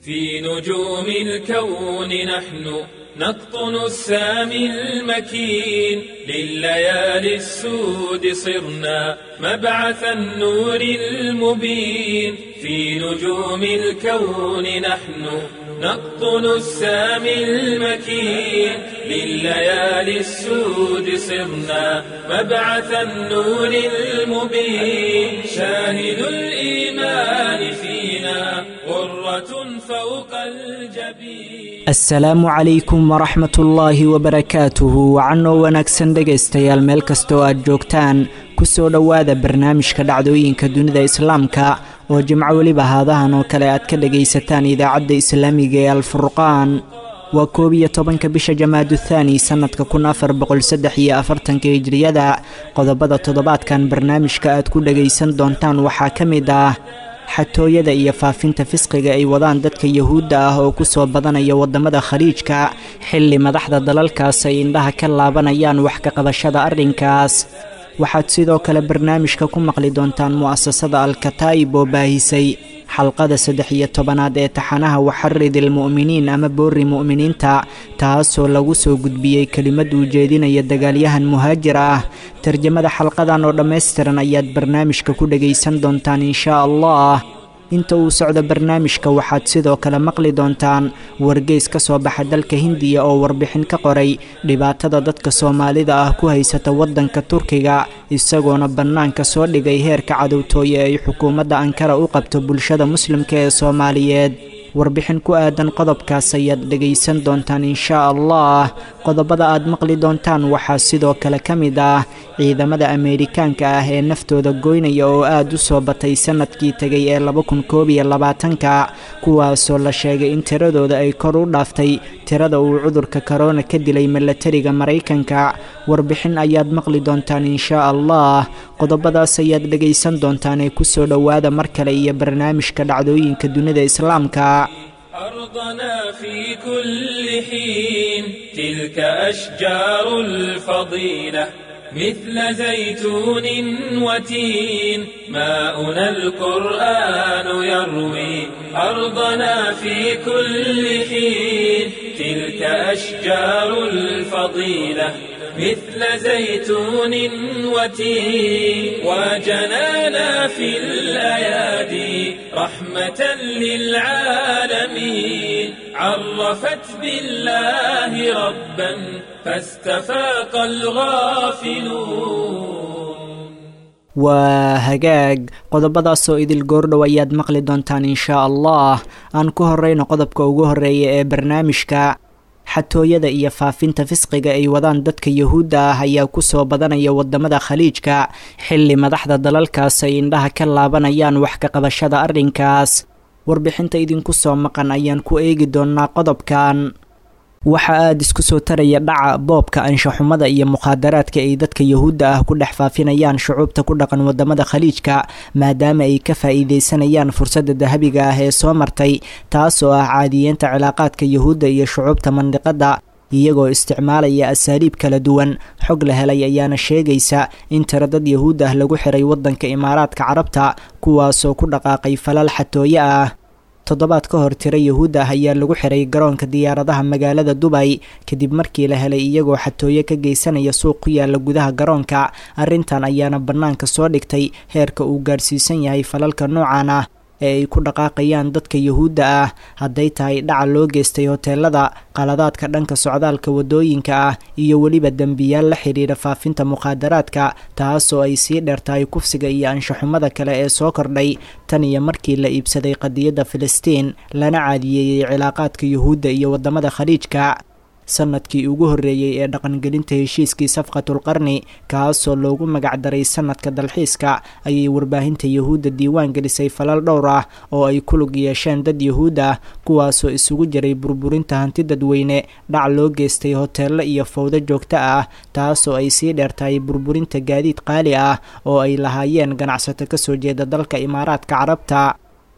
في نجوم الكون نحن نقطن السامي المكين لليالي السود صرنا مبعث النور المبين في نجوم الكون نحن نقطن السامي المكين لليالي السود صرنا مبعث النور المبين شاهد الإيمان فينا غرة فوق الجبين asalaamu calaykum waraxmat ullaahi wabarakaatuhu wacanoo wanaagsan dhegaystayaal meel kastoo aad joogtaan kusoo dhowaada barnaamijka dhacdooyinka dunida islaamka oo jimco weliba haadahan oo kale aad ka dhagaysataan idaacadda islaamiga ee alfurqaan waa koob iyo tobanka bisha jamaadu thaani sannadka kun afar boqol saddex iyo afartanka hijriyada qodobada toddobaadkan barnaamijka aad ku dhagaysan doontaan waxaa ka mid ah xatooyada iyo faafinta fisqiga ay wadaan dadka yuhuudda ah oo ku soo badanaya waddamada khaliijka xilli madaxda dalalkaas ay indhaha ka laabanayaan wax ka qabashada arrinkaas waxaad sidoo kale barnaamijka ku maqli doontaan mu'asasada alkataa'ib oo baahisay xalqada saddex iyo tobanaad ee taxanaha waxarid ilmu'miniin ama boorri mu'miniinta taasoo lagu soo gudbiyey kelimad uu jeedinaya dagaalyahan muhaajir ah tarjamada xalqadan oo dhammaystiran ayaad barnaamijka ku dhagaysan doontaan inshaa allah inta uu socdo barnaamijka waxaad sidoo kale maqli doontaan wargeys ka soo baxa dalka hindiya oo warbixin ka qoray dhibaatada dadka soomaalida ah ku haysata waddanka turkiga isagoona bannaanka soo dhigay heerka cadowtooye ay xukuumadda ankara u qabto bulshada muslimka ee soomaaliyeed warbixin ku aadan qodobkaas ayaad dhegaysan doontaan inshaa allah qodobada aad maqli doontaan waxaa sidoo kale ka mid ah ciidamada ameerikaanka ah ee naftooda goynaya oo aad u soo batay sannadkii tegay ee laba kun koob iyo labaatanka kuwaasoo la sheegay in tiradooda ay kor u dhaaftay tirada uu cudurka korona ka dilay milatariga maraykanka warbixin ayaad maqli doontaan inshaa allah qodobadaas ayaad dhegaysan doontaan ee kusoo dhowaada mar kale iyo barnaamijka dhacdooyinka dunida islaamka أرضنا في كل حين تلك أشجار الفضيلة مثل زيتون وتين ماؤنا القرآن يروي أرضنا في كل حين تلك أشجار الفضيلة مثل زيتون وتين وجنانا في الأيادي رحمة للعالمين عرفت بالله ربا فاستفاق الغافلون waa hagaag qodobadaasoo idil goordhow ayaad maqli doontaan inshaa allah aan ku horeyno qodobka ugu horeeya ee barnaamijka xatooyada iyo faafinta fisqiga ay wadaan dadka yuhuudda ah ayaa kusoo badanaya wadamada khaliijka xilli madaxda dalalkaas ay indhaha ka laabanayaan wax ka qabashada arrinkaas warbixinta idinku soo maqan ayaan ku eegi doonaa qodobkan waxaa aada isku soo taraya dhaca boobka anshaxumada iyo mukhaadaraadka ay dadka yuhuudda ah ku dhex faafinayaan shucuubta ku dhaqan wadamada khaliijka maadaama ay ka faa-iideysanayaan fursadda dahabiga ah ee soo martay taasoo ah caadiyeenta cilaaqaadka yuhuudda iyo shucuubta mandiqadda iyagoo isticmaalaya asaaliib kala duwan xog la helay ayaana sheegaysa in tiro dad yuhuud ah lagu xiray waddanka imaaraadka carabta kuwaasoo ku dhaqaaqay falal xatooye ah toddobaad ka hor tiro yuhuud ah ayaa lagu xiray garoonka diyaaradaha magaalada dubay kadib markii la helay iyagoo xatooye ka geysanaya suuq ku yaala gudaha garoonka arrintan ayaana bannaanka soo dhigtay heerka uu gaarsiisan yahay falalka noocan ah ee ay ku dhaqaaqayaan dadka yuhuudda ah hadday tahay dhaca loo geystay hoteelada qaladaadka dhanka socdaalka waddooyinka ah iyo weliba dembiyaal la xidhiidha faafinta mukhaadaraadka taasoo ay sii dheertahay kufsiga iyo anshaxumada kale ee soo kordhay tan iyo markii la iibsaday qadiyadda filistiin lana caadiyeeyey cilaaqaadka yuhuudda iyo waddamada khaliijka sanadkii ugu horreeyey ee dhaqangelinta heshiiskii safqatulqarni kaasoo loogu magacdaray sanadka dalxiiska ayay warbaahinta yuhuudda diiwaan gelisay falal dhowr ah oo ay ku lug yeesheen dad yuhuud ah kuwaasoo isugu jiray burburinta hanti dadweyne dhac loo geystay hoteello iyo fowdo joogto ah taasoo ay sii dheertahay burburinta gaadiid qaali ah oo ay lahaayeen ganacsato kasoo jeeda dalka imaaraadka carabta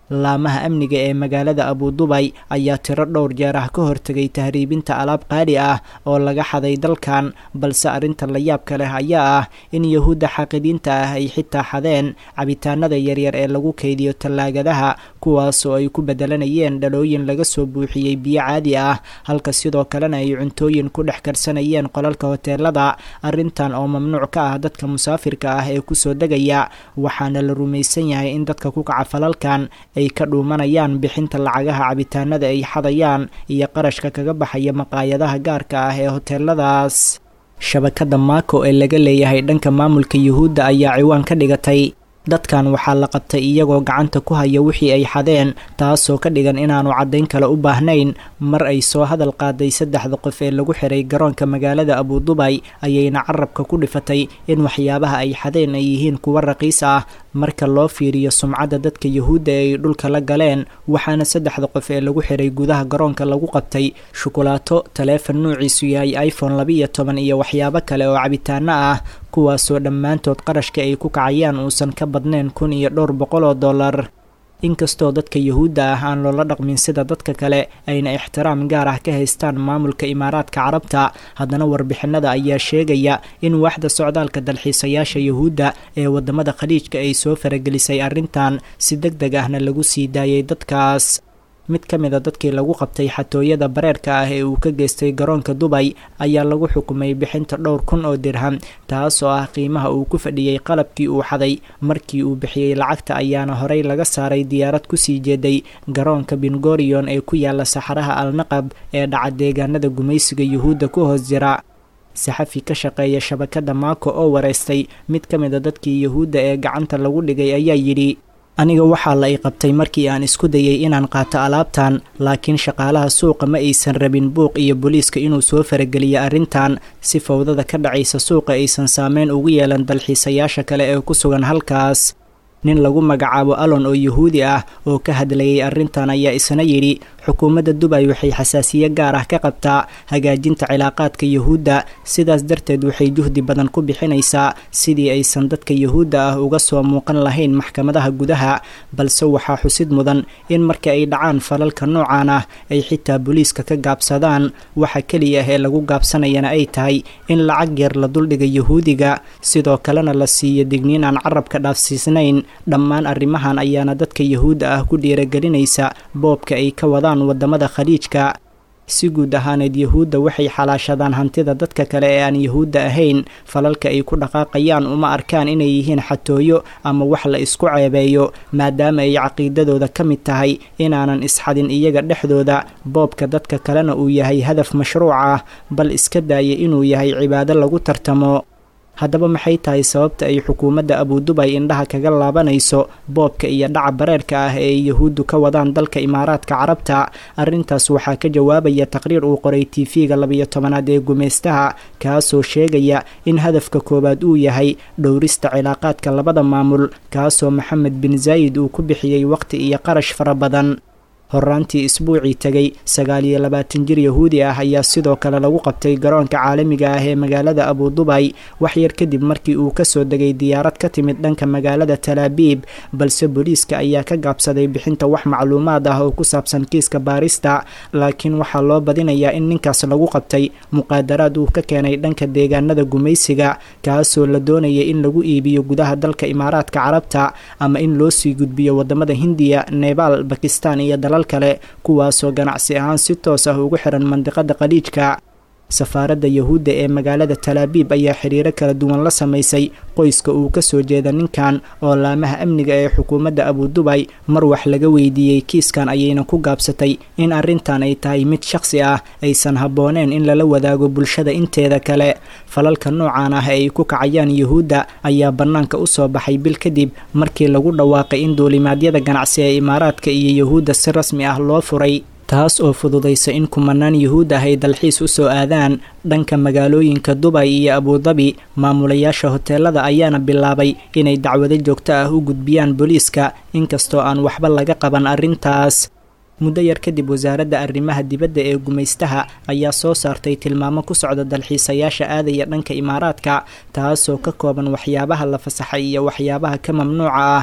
laamaha amniga ee magaalada abudubay ayaa tiro dhowr jeer ah ka hortegay tahriibinta alaab qaali ah oo laga xaday dalkan balse arrinta la yaabka leh ayaa ah in yahuudda xaaqidiinta ah ay xitaa xadeen cabitaanada yaryar ee lagu kaydiyo tallaagadaha kuwaasoo ay ku bedelanayeen dhalooyin laga soo buuxiyey biyo caadi ah halka sidoo kalena ay cuntooyin ku dhex karsanayeen qolalka hoteelada arrintan oo mamnuuc ka ah dadka musaafirka ah ee kusoo degaya waxaana la rumaysan yahay in dadka ku kaca falalkan ay ka dhuumanayaan bixinta lacagaha cabitaanada ay xadayaan iyo qarashka kaga baxaya maqaayadaha gaarka ah ee hoteeladaas shabakada maako ee laga leeyahay dhanka maamulka yuhuudda ayaa ciwaan ka dhigatay dadkan waxaa la qabtay iyagoo gacanta ku haya wixii ay xadeen taasoo ka dhigan inaanu caddayn kale u baahnayn mar ay soo hadal qaaday saddexda qof ee lagu xiray garoonka magaalada abudubay ayayna carabka ku dhifatay in waxyaabaha ay xadeen ay yihiin kuwo raqiis ah marka loo fiiriyo sumcadda dadka yuhuudda ee ay dhulka la galeen waxaana saddexda qof ee lagu xiray gudaha garoonka lagu qabtay shukulaato taleefon nuuciisu yahay iphone labiiyo toban iyo waxyaabo kale oo cabitaano ah kuwaasoo dhammaantood qarashka ay ku kacayaan uusan ka badnayn kun iyo dhowr boqol oo dollar inkastoo dadka yuhuudda ah aan loola dhaqmin sida dadka kale ayna ixtiraam gaar ah ka haystaan maamulka imaaraadka carabta haddana warbixinada ayaa sheegaya in waaxda socdaalka dalxiisayaasha yuhuudda ee wadamada khaliijka ay soo faragelisay arrintan si deg deg ahna lagu sii daayay dadkaas mid ka mid a dadkii lagu qabtay xatooyada bareerka ah ee uu ka geystay garoonka dubay ayaa lagu xukumay bixinta dhowr kun oo dirham taasoo ah qiimaha uu ku fadhiyey qalabkii uu xaday markii uu bixiyey lacagta ayaana horey laga saaray diyaarad kusii jeeday garoonka bingorion ee ku yaala saxaraha alnaqab ee dhaca deegaanada gumaysiga yuhuudda ku hoos jira saxafi ka shaqeeya shabakada maako oo wareystay mid ka mid a dadkii yuhuudda ee gacanta lagu dhigay ayaa yidhi aniga waxaa la i qabtay markii aan isku dayay inaan qaato alaabtan laakiin shaqaalaha suuqa ma aysan rabin buuq iyo booliiska inuu soo farageliyo arrintan si fowdada ka dhacaysa suuqa aysan saameyn ugu yeelan dalxiisayaasha kale ee ku sugan halkaas nin lagu magacaabo alon oo yuhuudi ah oo ka hadlayay arrintan ayaa isna yidhi xukuumadda dubay waxay xasaasiye gaar ah ka qabtaa hagaajinta cilaaqaadka yuhuudda sidaas darteed waxay juhdi badan ku bixinaysaa sidii aysan dadka yuhuudda ah uga soo muuqan lahayn maxkamadaha gudaha balse waxaa xusid mudan in marka ay dhacaan falalka noocan ah ay xitaa booliiska ka gaabsadaan waxa keliya ah ee lagu gaabsanayana ay tahay in lacag yar la duldhiga yuhuudiga sidoo kalena la siiyo digniin aan carabka dhaafsiisnayn dhammaan arrimahan ayaana dadka yuhuudda ah ku dhiiragelinaysa boobka ay ka wadaan wadamada khaliijka si guud ahaaneed yuhuudda waxay xalaashadaan hantida dadka kale ee aan yuhuudda ahayn falalka ay ku dhaqaaqayaan uma arkaan inay yihiin xatooyo ama wax la isku ceebeeyo maadaama ay caqiidadooda ka mid tahay inaanan isxadin iyaga dhexdooda boobka dadka kalena uu yahay hadaf mashruuc ah bal iska daaya inuu yahay cibaado lagu tartamo haddaba maxay tahay sababta ay xukuumadda abudubay indhaha kaga laabanayso boobka iyo dhaca bareerka ah ee ay yuhuuddu ka wadaan dalka imaaraadka carabta arrintaas waxaa ka jawaabaya taqriir uu qoray tv-ga labiyo tobanaad ee gumaystaha kaasoo sheegaya in hadafka koowaad uu yahay dhowrista cilaaqaadka labada maamul kaasoo maxamed bin zaayid uu ku bixiyey waqti iyo qarash fara badan horaantii isbuucii tegay sagaal iyo labaatan jir yahuudi ah ayaa sidoo kale lagu qabtay garoonka caalamiga ah ee magaalada abudubay waxyar kadib markii uu kasoo degay diyaarad ka timid dhanka magaalada talaabiib balse booliiska ayaa ka gaabsaday bixinta wax macluumaad ah oo ku saabsan kiiska baarista laakiin waxaa loo badinayaa in ninkaas lagu qabtay muqaadaraad uu ka keenay dhanka deegaanada gumaysiga kaasoo la doonaya in lagu iibiyo gudaha dalka imaaraadka carabta ama in loo sii gudbiyo wadamada hindiya nebaal bakistan iyo dalal kale kuwaasoo ganacsi ahaan si toos ah ugu xiran mandiqada khaliijka safaaradda yahuudda ee magaalada talaabiib ayaa xiriiro kala duwan la samaysay qoyska uu kasoo jeeda ninkan oo laamaha amniga ee xukuumadda abudubay mar wax laga weydiiyey kiiskan ayayna ku gaabsatay in arrintan ay tahay mid shakhsi ah aysan habbooneen in lala wadaago bulshada inteeda kale falalka noocan ah ee ay ku kacayaan yuhuudda ayaa bannaanka usoo baxay bil kadib markii lagu dhawaaqay in duulimaadyada ganacsi ee imaaraadka iyo yuhuudda si rasmi ah loo furay taas oo fududaysa in kumanaan yuhuud ah ay dalxiis u soo aadaan dhanka magaalooyinka dubay iyo abudabi maamulayaasha hoteelada ayaana bilaabay inay dacwado joogto ah u gudbiyaan booliiska inkastoo aan waxba laga qaban arrintaas muddo yar kadib wasaaradda arrimaha dibadda ee gumaystaha ayaa soo saartay tilmaamo ku socda dalxiisayaasha aadaya dhanka imaaraadka taasoo ka kooban waxyaabaha la fasaxay iyo waxyaabaha ka mamnuuca ah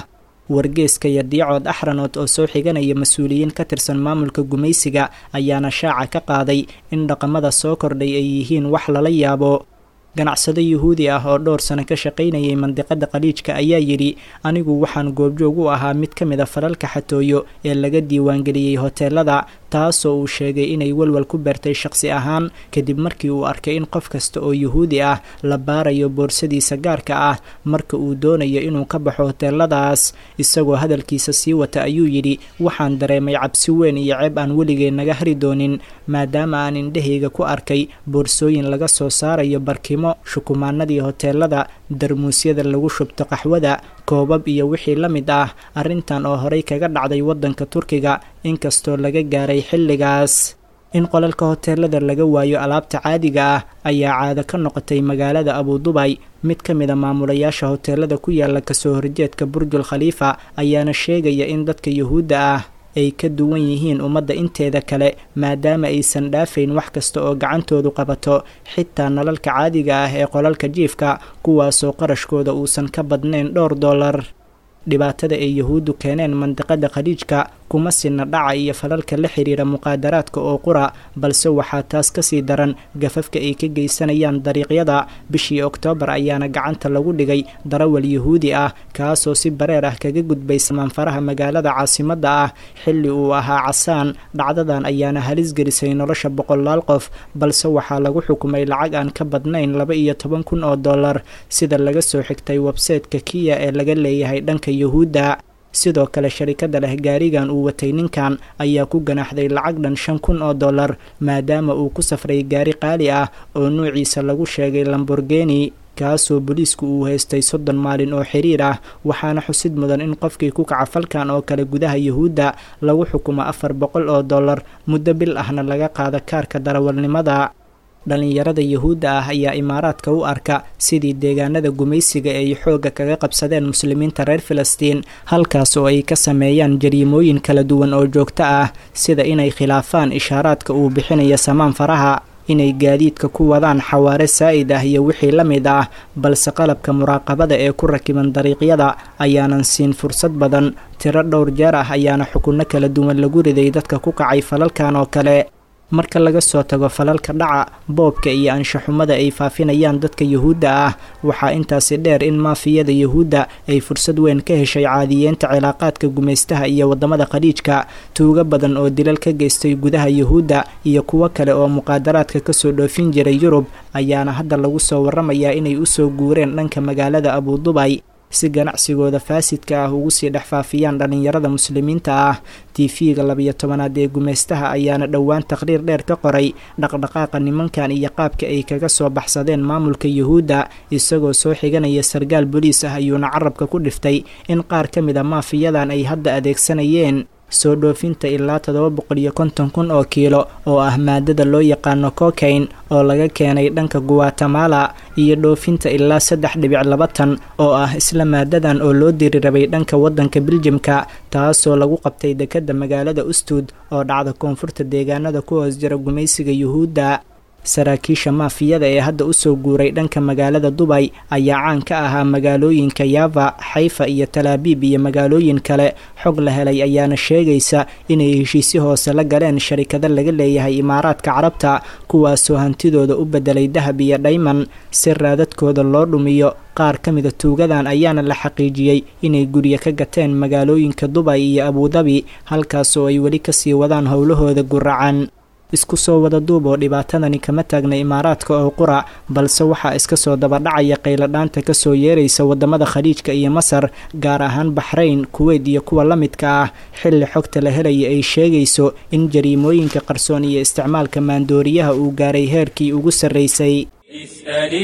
wargeeska yardiicood axranood oo soo xiganaya mas-uuliyiin ka tirsan maamulka gumaysiga ayaana shaaca ka qaaday in dhaqamada soo kordhay ay yihiin wax lala yaabo ganacsado yuhuudi ah oo dhowr sano ka shaqaynayay mandiqada khaliijka ayaa yidhi anigu waxaan goobjoog u ahaa mid ka mid a falalka xatooyo ee laga diiwaangeliyey hoteelada taasoo uu sheegay inay walwal ku beertay shaqsi ahaan kadib markii uu arkay in qof kasta oo yuhuudi ah la baarayo boorsadiisa gaarka ah marka uu doonayo inuu ka baxo hoteeladaas isagoo hadalkiisa sii wata ayuu yidhi waxaan dareemay cabsi weyn iyo ceeb aan weligay naga hari doonin maadaama aan indhahayga ku arkay boorsooyin laga soo saarayo barkimo shukumaanadii hoteelada darmuusyada lagu shubto qaxwada koobab iyo wixii la mid ah arrintan oo horey kaga dhacday waddanka turkiga inkastoo laga gaaray xilligaas in qolalka hoteelada laga waayo alaabta caadiga ah ayaa caado ka noqotay magaalada abudubay mid ka mid a maamulayaasha hoteelada ku yaala kasoo horjeedka burjul khaliifa ayaana sheegaya in dadka yuhuudda ah ay ka duwan yihiin ummadda inteeda kale maadaama aysan dhaafayn wax kasta oo gacantoodu qabato xitaa nalalka caadiga ah ee qolalka jiifka kuwaasoo qarashkooda uusan ka badnayn dhowr dollar dhibaatada ay yuhuuddu keeneen mandiqada khaliijka kuma sina dhaca iyo falalka la xiriira muqaadaraadka oo qura balse waxaa taas kasii daran gafafka ay ka geysanayaan dariiqyada bishii oktoobar ayaana gacanta lagu dhigay darawal yuhuudi ah kaasoo si bareer ah kaga gudbay samaanfaraha magaalada caasimadda ah xilli uu ahaa casaan dhacdadan ayaana halis gelisay nolosha boqolaal qof balse waxaa lagu xukumay lacag aan ka badnayn laba iyo toban kun oo dollar sida laga soo xigtay websayteka kiya ee laga leeyahay dhanka yuhuudda sidoo kale sharikada leh gaarigan uu watay ninkan ayaa ku ganaaxday lacag dhan shan kun oo dollar maadaama uu ku safray gaari qaali ah oo nuuciisa lagu sheegay lamborgeni kaasoo booliisku uu haystay soddon maalin oo xiriir ah waxaana xusid mudan in qofkii ku kaca falkan oo kale gudaha yuhuudda lagu xukumo afar boqol oo dollar muddo bil ahna laga qaado kaarka darawalnimada dhallinyarada yuhuudda ah ayaa imaaraadka u arka sidii deegaanada gumaysiga ay xoogga kaga qabsadeen muslimiinta reer filistiin halkaas oo ay ka sameeyaan jariimooyin kala duwan oo joogto ah sida inay khilaafaan ishaaraadka uu bixinayo samaan faraha inay gaadiidka ku wadaan xawaare saa'id ah iyo wixii la mid ah balse qalabka muraaqabada ee ku rakiban dariiqyada ayaanan siin fursad badan tiro dhowr jeer ah ayaana xukunno kala duwan lagu riday dadka ku kacay falalkan oo kale marka laga soo tago falalka dhaca boobka iyo anshaxumada ay faafinayaan dadka yuhuudda ah waxaa intaasi dheer in maafiyada yuhuudda ay fursad weyn ka heshay caadiyeenta cilaaqaadka gumaystaha iyo waddamada khaliijka tuugo badan oo dilal ka geystay gudaha yuhuudda iyo kuwo kale oo muqaadaraadka kasoo dhoofin jiray yurub ayaana hadda lagu soo warramayaa inay usoo guureen dhanka magaalada abudubay si ganacsigooda faasidka ah ugu sii dhex faafiyaan dhallinyarada muslimiinta ah tv-ga labiyo tobanaad ee gumaystaha ayaana dhowaan taqhriir dheer ka qoray dhaqdhaqaaqa nimankan iyo qaabka ay kaga soo baxsadeen maamulka yuhuudda isagoo soo xiganaya sargaal boliis ah ayuuna carabka ku dhiftay in qaar ka mid a maafiyadan ay hadda adeegsanayeen soo dhoofinta ilaa toddoba boqol iyo konton kun oo kiilo oo ah maadada loo yaqaano cocaine oo laga keenay dhanka guatemala iyo dhoofinta ilaa saddex dhibic laba tan oo ah isla maadadan oo loo diri rabay dhanka waddanka biljamka taasoo lagu qabtay dekedda magaalada ustud oo dhacda koonfurta deegaanada ku hoos jira gumaysiga yuhuudda saraakiisha maafiyada ee hadda usoo guuray dhanka magaalada dubay ayaa caan ka ahaa magaalooyinka yava xayfa iyo talaabiib iyo magaalooyin kale xog la helay ayaana sheegaysa inay heshiisyo hoose la galeen sharikado laga leeyahay imaaraadka carabta kuwaasoo hantidooda u bedelay dahab iyo dhayman si raadadkooda loo dhumiyo qaar ka mida tuugadan ayaana la xaqiijiyey inay guryo ka gateen magaalooyinka dubay iyo abudabi halkaasoo ay weli kasii wadaan howlahooda guracan isku soo wada duub oo dhibaatadani kama taagna imaaraadka oo qura balse waxaa iska soo dabadhacaya qayladhaanta kasoo yeeraysa wadamada khaliijka iyo masar gaar ahaan baxrayn kuweyt iyo kuwa la midka ah xilli xogta la helaya ay sheegayso in jariimooyinka qarsoon iyo isticmaalka maandooriyaha uu gaaray heerkii ugu sarraysay اسأل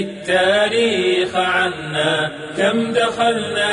التاريخ عنا كم دخلنا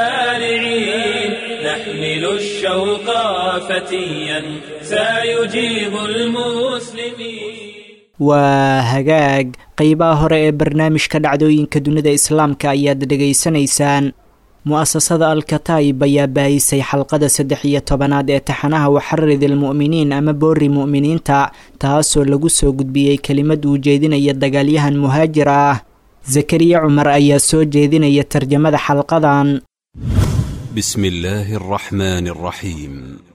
دارعين نحمل الشوق فتيا سيجيب المسلمين waa hagaag qeybaha hore ee barnaamijka dhacdooyinka dunida islaamka ayaad dhegaysanaysaan mu-asasada al-kataib ayaa baahisay xalqada saddex iyo tobanaad ee taxanaha waxarid ilmu'miniin ama boori mu'miniinta taasoo lagu soo gudbiyey kelimad uu jeedinaya dagaalyahan muhaajir ah zakariya cumar ayaa soo jeedinaya tarjamada xalqadan بسم الله الرحمن الرحيم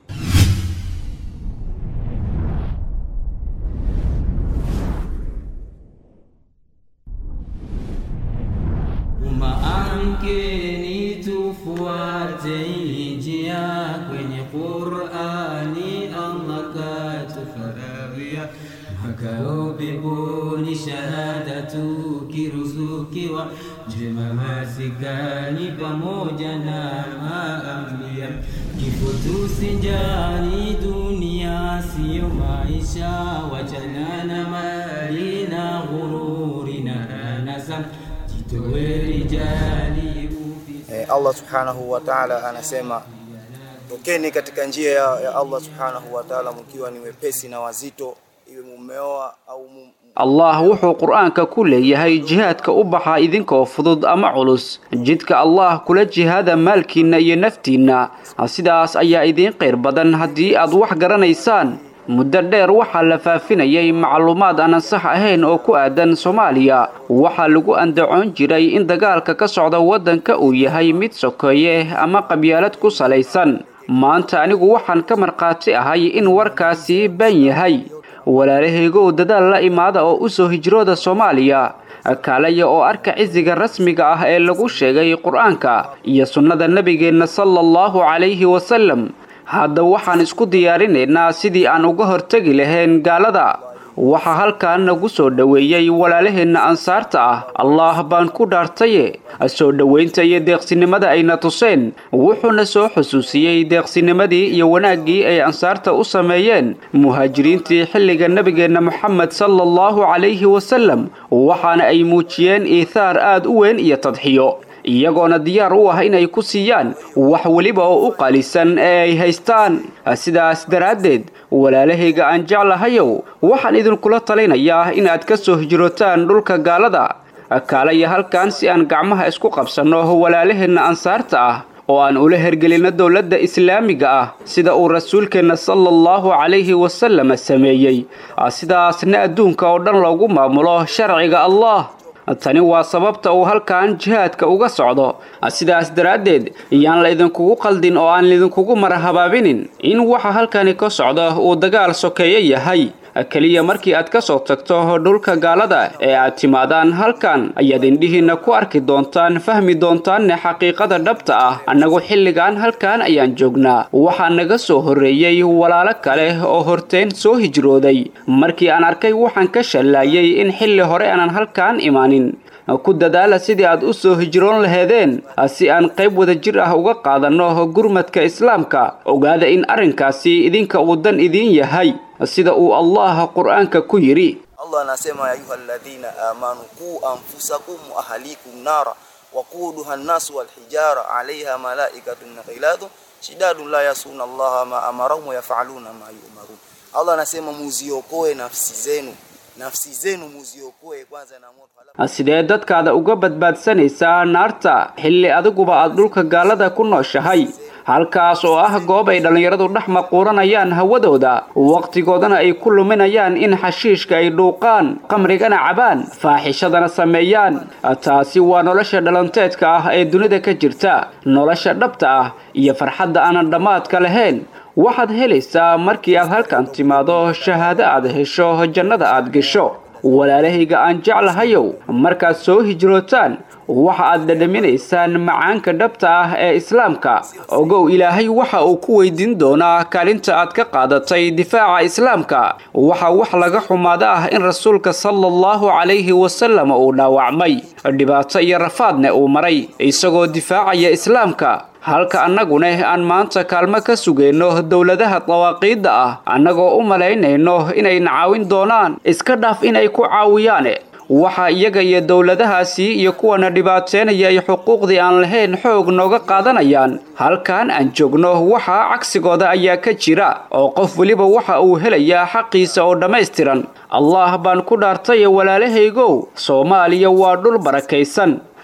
Tumaamkeni tufuate njia kwenye Qur'ani, Allah katufaradhia makao peponi, shahada tukiruzukiwa, njema masikani pamoja na maambia, kifo tusinjani, dunia siyo maisha, wachana na mali na ghururi na anasa Eh, Allah subhanahu wa ta'ala anasema tokeni katika njia ya, ya Allah subhanahu wa ta'ala mkiwa ni wepesi na wazito, iwe mumeoa au mum... allah wuxuu qur'aanka ku leeyahay jihaadka u baxa idinkoo fudud ama culus jidka allah kula jihaada maalkiinna iyo naftiinna sidaas ayaa idiin qayr badan haddii aad wax garanaysaan muddo dheer waxaa la faafinayay macluumaad aanan sax ahayn oo ku aadan soomaaliya waxaa lagu andacoon jiray in dagaalka ka socda waddanka uu yahay mid sokeeye ama qabyaalad ku salaysan maanta anigu waxaan ka markhaati ahay in warkaasi baan yahay walaalahaygow dadaal la imaada oo u soo hijrooda soomaaliya kaalaya oo arka cisiga rasmiga ah ee lagu sheegay qur-aanka iyo sunnada nebigeenna sala allahu calayhi wasalam hadda waxaan isku diyaarinaynaa sidii aan uga hortegi lahayn gaalada waxaa halkan nagu soo dhoweeyey walaalaheenna ansaarta ah allah baan ku dhaartaye soo dhowaynta iyo deeqsinimada ayna tuseen wuxuuna soo xusuusiyey deeqsinimadii iyo wanaaggii ay ansaarta u sameeyeen muhaajiriintii xilliga nebigeenna moxamed sala allahu calayhi wasalam waxaana ay muujiyeen iithaar aad u weyn iyo tadxiyo iyagoona diyaar u ah inay ku siiyaan wax weliba oo u qalisan ee ay haystaan sidaas daraaddeed walaalahayga aan jeclahayow waxaan idinkula talinayaa inaad ka soo hijrootaan dhulka gaalada kaalaya halkan si aan gacmaha isku qabsanno walaalaheenna ansaarta ah oo aan ula hergelinno dowladda islaamiga ah sida uu rasuulkeenna sala allahu calayhi wasallam sameeyey sidaasna adduunka oo dhan loogu maamulo sharciga allah tani waa sababta uu halkan jihaadka uga socdo sidaas daraaddeed yaan la idinkugu qaldin oo aan idinkugu marahabaabinin in waxa halkani ka socda uu dagaal sokeeye yahay keliya markii aad ka soo tagto dhulka gaalada ee aad timaadaan halkan ayaad indhihiinna ku arki doontaan fahmi doontaanne xaqiiqada dhabta ah annagu xilligan halkan ayaan joognaa waxaa naga soo horreeyey walaalo kale oo horteen soo hijrooday markii aan arkay waxaan ka shallaayay in xilli hore aanan halkan imaanin ku dadaala sidii aad u soo hijroon laheedeen si aan qayb wada jir ah uga qaadanno gurmadka islaamka ogaada in arrinkaasi idinka uu dan idiin yahay sida uu allah qur'aanka ku yidhi Allah anasema ya ayuha alladhina amanu qu anfusakum wa ahlikum nara waquduha an-nas wal hijara 'alayha malaikatun ghiladun shidadun la yasuna Allah ma amarahum wa yaf'aluna ma yu'marun Allah anasema muziokoe nafsi zenu nafsi zenu muziokoe kwanza na moto sidee dadkaada uga badbaadsanaysaa naarta xilli adiguba aad dhulka gaalada ku nooshahay halkaas oo ah goob ay dhallinyaradu dhex maquuranayaan hawadooda wakhtigoodana ay ku luminayaan in xashiishka ay dhuuqaan qamrigana cabaan faaxishadana sameeyaan taasi waa nolosha dhalanteedka ah ee dunida ka jirta nolosha dhabta ah iyo farxadda aanan dhammaadka lahayn waxaad helaysaa markii aad halkan timaado shahaado aad hesho jannada aad gesho walaalahayga aan jeclahayow markaad soo hijrootaan waxa aad dhadhaminaysaan macaanka dhabta ah ee islaamka ogow ilaahay waxa uu ku weydiin doonaa kaalinta aad ka qaadatay difaaca islaamka waxa wax laga xumaada ah in rasuulka sala allahu calayhi wasalam uu dhaawacmay dhibaato iyo rafaadna uu maray isagoo difaacaya islaamka halka annaguna aan maanta kaalmo ka sugayno dowladaha dawaaqiidda ah annagoo u malaynayno inayna caawin doonaan iska dhaaf inay ku caawiyaane waxa iyaga iyo dowladahaasi iyo kuwana dhibaateynaya ay xuquuqdii aan lahayn xoog nooga qaadanayaan halkan aan joogno waxa cagsigooda ayaa ka jira oo qof weliba waxa uu helayaa xaqiisa oo dhammaystiran allah baan ku dhaartay walaalahaygow soomaaliya waa dhul barakaysan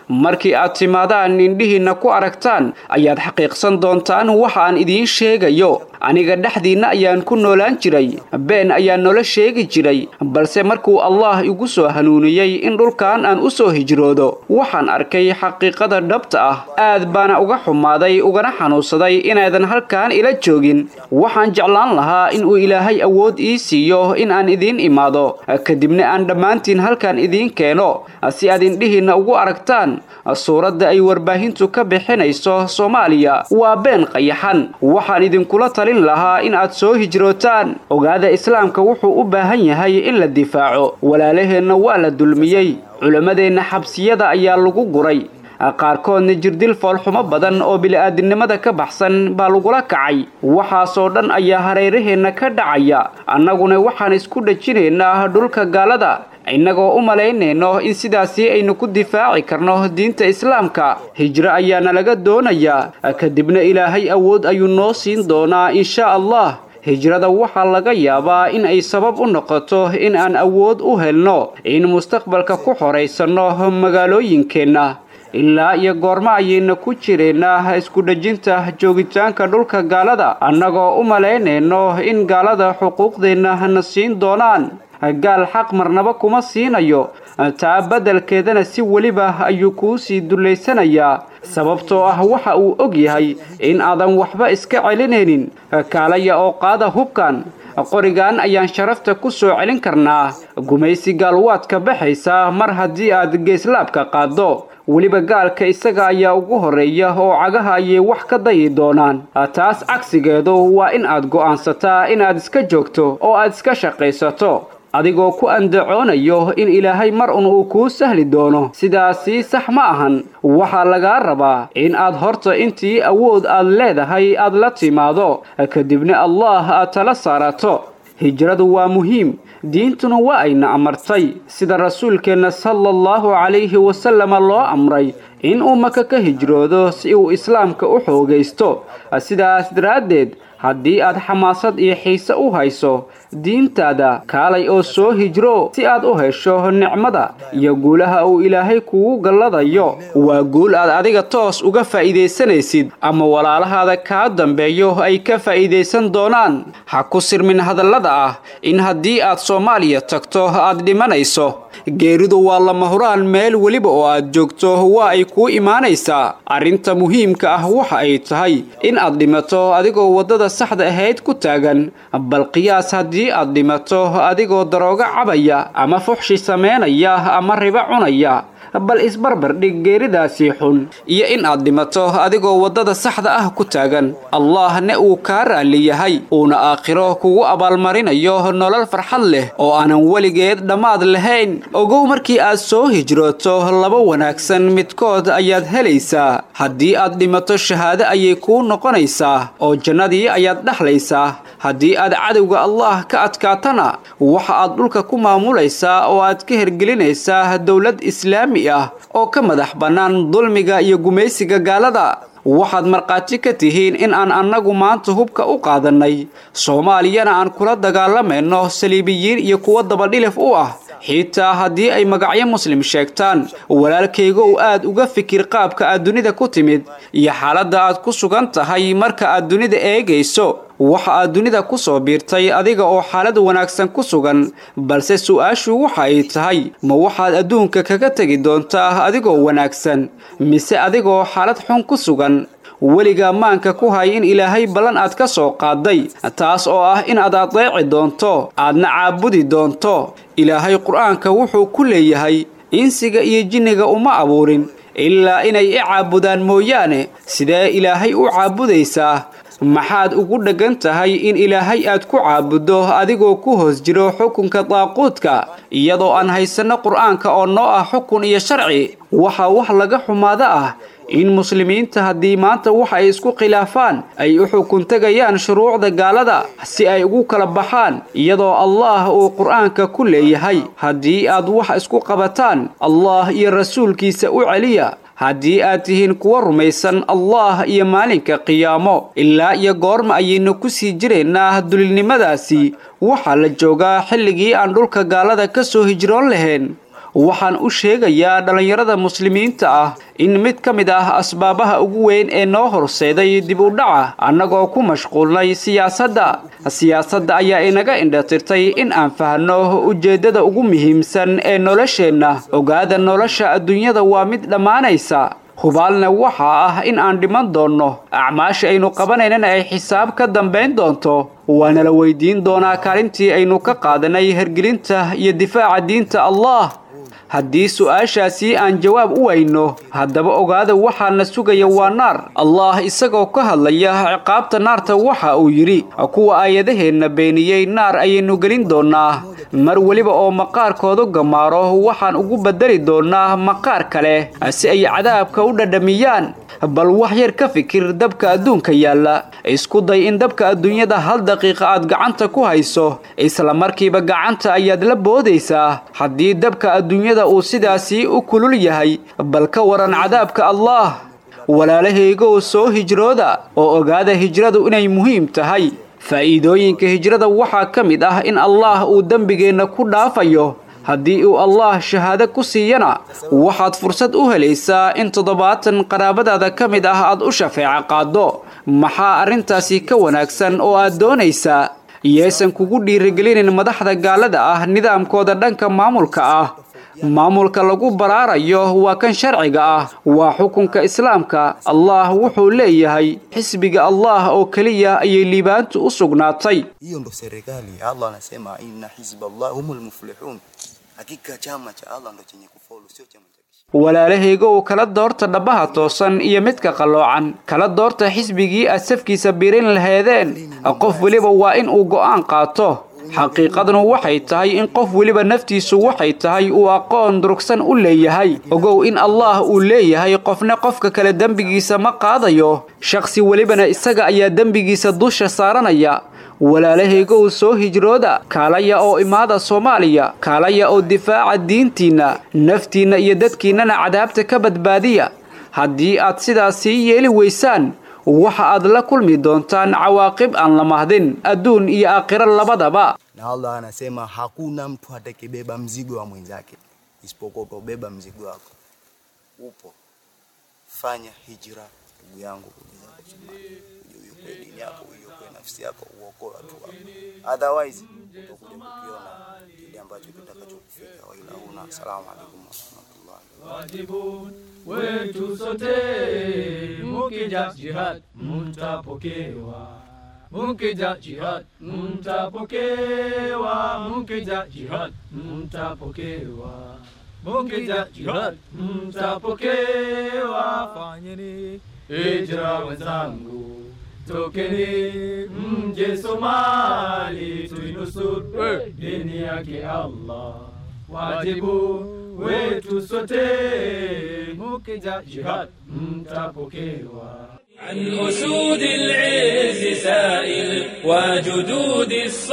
markii aad timaadaan indhihiinna ku aragtaan ayaad xaqiiqsan doontaan waxa aan idiin sheegayo aniga dhexdiinna ayaan ku noolaan jiray been ayaa noola sheegi jiray balse markuu allah igu soo hanuuniyey in dhulkan aan u soo hijroodo waxaan arkay xaqiiqada dhabta ah aad baana uga xumaaday ugana xanuunsaday inaadan halkan ila joogin waxaan jeclaan lahaa inuu ilaahay awood ii siiyo in aan idiin imaado kadibna aan dhammaantiin halkan idiin keeno si aad indhihiinna ugu aragtaan suuradda ay warbaahintu ka bixinayso soomaaliya waa been qayaxan waxaan idinkula talin lahaa in aad soo hijrootaan ogaada islaamka wuxuu u baahan yahay in la difaaco walaalaheenna waa la dulmiyey culammadeenna xabsiyada ayaa lagu guray qaarkoodna jirdil foolxumo badan oo bili'aadinimada ka baxsan baa lagula kacay waxaasoo dhan ayaa hareeraheenna ka dhacaya annaguna waxaan isku dhejinaynaa dhulka gaalada innagoo u malaynayno in sidaasi aynu ku difaaci karno diinta islaamka hijro ayaana laga doonayaa kadibna ilaahay awood ayuu noo siin doonaa insha allah hijrada waxaa laga yaabaa in ay sabab u noqoto in aan awood u helno in mustaqbalka ku horaysanno magaalooyinkeenna ilaa iyo goormo ayayna ku jireennaa isku dhejinta joogitaanka dhulka gaalada annagoo u malaynayno in gaalada xuquuqdeenna na siin doonaan gaal xaq marnaba kuma siinayo taa beddelkeedana si weliba ayuu kuu sii dullaysanayaa sababtoo ah waxa uu og yahay in aadan waxba iska celinaynin kaalaya oo qaada hubkan qorigan ayaan sharafta ku soo celin karnaa gumaysi gaalwaadka baxaysa mar haddii aad geeslaabka qaaddo weliba gaalka isaga ayaa ugu horreeya oo cagaha ayay wax ka dayi doonaan taas cagsigeedu waa in aad go'aansataa inaad iska joogto oo aad iska shaqaysato adigoo ku andacoonayo in ilaahay mar un uu kuu sahli doono sidaasi sax ma ahan waxaa lagaa rabaa in aad horta intii awood aad leedahay aad la timaado kadibna allah aad tala saarato hijradu waa muhiim diintuna waa ayna amartay sida rasuulkeenna sala allahu calayhi wasalama loo amray in uu maka ka hijroodo si uu islaamka u xoogaysto sidaas daraaddeed haddii aad xamaasad iyo xiise u hayso diintaada kaalay oo soo hijro si aad u hesho nicmada iyo guulaha uu ilaahay kugu galladayo waa guul aad adiga toos uga faa'iidaysanaysid ama walaalahaada kaa dambeeyo ay ka faa'iidaysan doonaan ha ku sirmin hadallada ah in haddii aad soomaaliya tagto aad dhimanayso geeridu waa lama huraan meel weliba oo aad joogto waa ay kuu imaanaysaa arrinta muhiimka ah waxa ay tahay in aad dhimato adigoo waddada saxda ahayd ku taagan bal qiyaas haddii aad dhimato adigoo daroogo cabaya ama fuxshi samaynaya ama ribo cunaya bal isbarbar dhig geeridaasii xun iyo in aad dhimato adigoo waddada saxda ah ku taagan allahne uu kaa raalli yahay uuna aakhiro kugu abaalmarinayo nolol farxad leh oo aanan weligeed dhammaad lahayn ogow markii aad soo hijrooto laba wanaagsan midkood ayaad helaysaa haddii aad dhimato shahaado ayay kuu noqonaysaa oo jannadii ayaad dhexlaysaa haddii aad cadowga allah ka adkaatana waxa aad dhulka ku maamulaysaa oo aad ka hergelinaysaa dowlad islaami ah oo ka madax bannaan dulmiga iyo gumaysiga gaalada waxaad markhaati ka tihiin in aan annagu maanta hubka u qaadannay soomaaliyana aan kula dagaalamayno saliibiyiin iyo kuwo dabadhilif u ah xitaa haddii ay magacyo muslim sheegtaan walaalkaygow aad uga fikir qaabka aad dunida ku timid iyo xaaladda aad ku sugan tahay marka aad dunida eegayso waxa aad dunida ku soo biirtay adiga oo xaalad wanaagsan ku sugan balse su-aashu waxa ay tahay ma waxaad adduunka kaga tegi doontaa adigoo wanaagsan mise adigoo xaalad xun ku sugan weligaa maanka ku hay in ilaahay ballan aad ka soo qaaday taas oo ah in aad adeeci doonto aadna caabudi doonto ilaahay qur-aanka wuxuu ku leeyahay insiga iyo jinniga uma abuurin ilaa inay i caabudaan mooyaane sidee ilaahay u caabudaysaa maxaad ugu dheggan tahay in ilaahay aad ku caabuddo adigoo ku hoos jiro xukunka daaquudka iyadoo aan haysanno qur-aanka oo noo ah xukun iyo sharci waxaa wax laga xumaado ah in muslimiinta haddii maanta waxa ay isku khilaafaan ay u xukun tegayaan shuruucda gaalada si ay ugu kala baxaan iyadoo allah uu qur-aanka ku leeyahay haddii aad wax isku qabataan allah iyo rasuulkiisa u celiya haddii aad tihiin kuwa rumaysan allah iyo maalinka qiyaamo ilaa iyo goorma ayaynu ku sii jiraynaa dulilnimadaasi waxaa la joogaa xilligii aan dhulka gaalada ka soo hijroon lahayn waxaan u sheegayaa dhallinyarada muslimiinta ah in mid ka mid ah asbaabaha ugu weyn ee noo horseeday dib u dhaca annagoo ku mashquulnay siyaasadda siyaasadda ayaa inaga indhatirtay in aan fahanno ujeeddada ugu muhiimsan ee nolosheenna ogaada nolosha adduunyada waa mid dhammaanaysa hubaalna waxaa ah in aan dhiman doonno acmaasha aynu qabanaynana ay xisaab ka dambayn doonto waana la weydiin doonaa kaalintii aynu ka qaadanay hergelinta iyo difaaca diinta allah haddii su-aashaasi aan jawaab u weyno haddaba ogaada waxaana sugaya waa naar allah isagoo ka hadlaya ciqaabta naarta waxa uu yidhi kuwa aayadaheenna beeniyey naar ayaynu gelin doonnaa mar weliba oo maqaarkoodu gamaaro waxaan ugu beddeli doonnaa maqaar kale si ay cadaabka u dhadhamiyaan bal wax yar ka fikir dabka adduunka yaalla isku day in dabka adduunyada hal daqiiqa aad gacanta ku hayso isla markiiba gacanta ayaad la boodaysaa haddii dabka adduunyada uu sidaasii u kulul yahay bal ka waran cadaabka allah walaalahaygow soo hijrooda oo ogaada hijradu inay muhiim tahay faa'iidooyinka hijrada waxaa ka mid ah in allah uu dembigeenna ku dhaafayo haddii uu allah shahaado ku siiyana waxaad fursad u helaysaa in toddobaatan qaraabadaada ka mid ah aad u shafeeco qaaddo maxaa arrintaasi ka wanaagsan oo aad doonaysaa yaysan kugu dhiirigelinin madaxda gaalada ah nidaamkooda dhanka maamulka ah maamulka lagu baraarayo waa kan sharciga ah waa xukunka islaamka allah wuxuu leeyahay xisbiga allah oo keliya ayay liibaantu u sugnaatay hiyo ndo serikali allah anasema inna hizballah humul muflihun hakika chama cha allah ndo chenye kufaulu sio chama cha walaalahaygow kala doorta dhabbaha toosan iyo midka qalloocan kala doorta xisbigii aad safkiisa birin laheedeen qof weliba waa in uu go'aan qaato xaqiiqadnu waxay tahay in qof weliba naftiisu waxay tahay uu aqoon durugsan u leeyahay ogow in allah uu leeyahay qofna qofka kale dembigiisa ma qaadayo shakhsi welibana isaga ayaa dembigiisa dusha saaranaya walaalahaygow soo hijrooda kaalaya oo imaada soomaaliya kaalaya oo difaaca diintiinna naftiinna iyo dadkiinnana cadaabta ka badbaadiya haddii aad sidaas sii yeeli weysaan waxa aad la kulmi doontaan cawaaqib aan la mahdin adduun iyo aakhiro labadaba na allah anasema hakuna mtu atakibeba mzigo wa mwenzake isipokuwa utabeba mzigo wako upo fanya hijra ndugu yangu uiokoe dini yako uiokoe nafsi yako uokoe watu wako otherwise utakuja kukiona kile ambacho kitakachokufika waila huna assalamu alaikum warahmatullahi wajibu wetu sote, mukija jihad mtapokewa, mukija jihad mtapokewa, mukija jihad mtapokewa, mukija jihad mtapokewa. Fanyeni hijra wenzangu, tokeni mje Somali, tuinusuru dini yake Allah wajibu wetu sote, mukija jihad mtapokewa. عن أسود العز سائل وجدود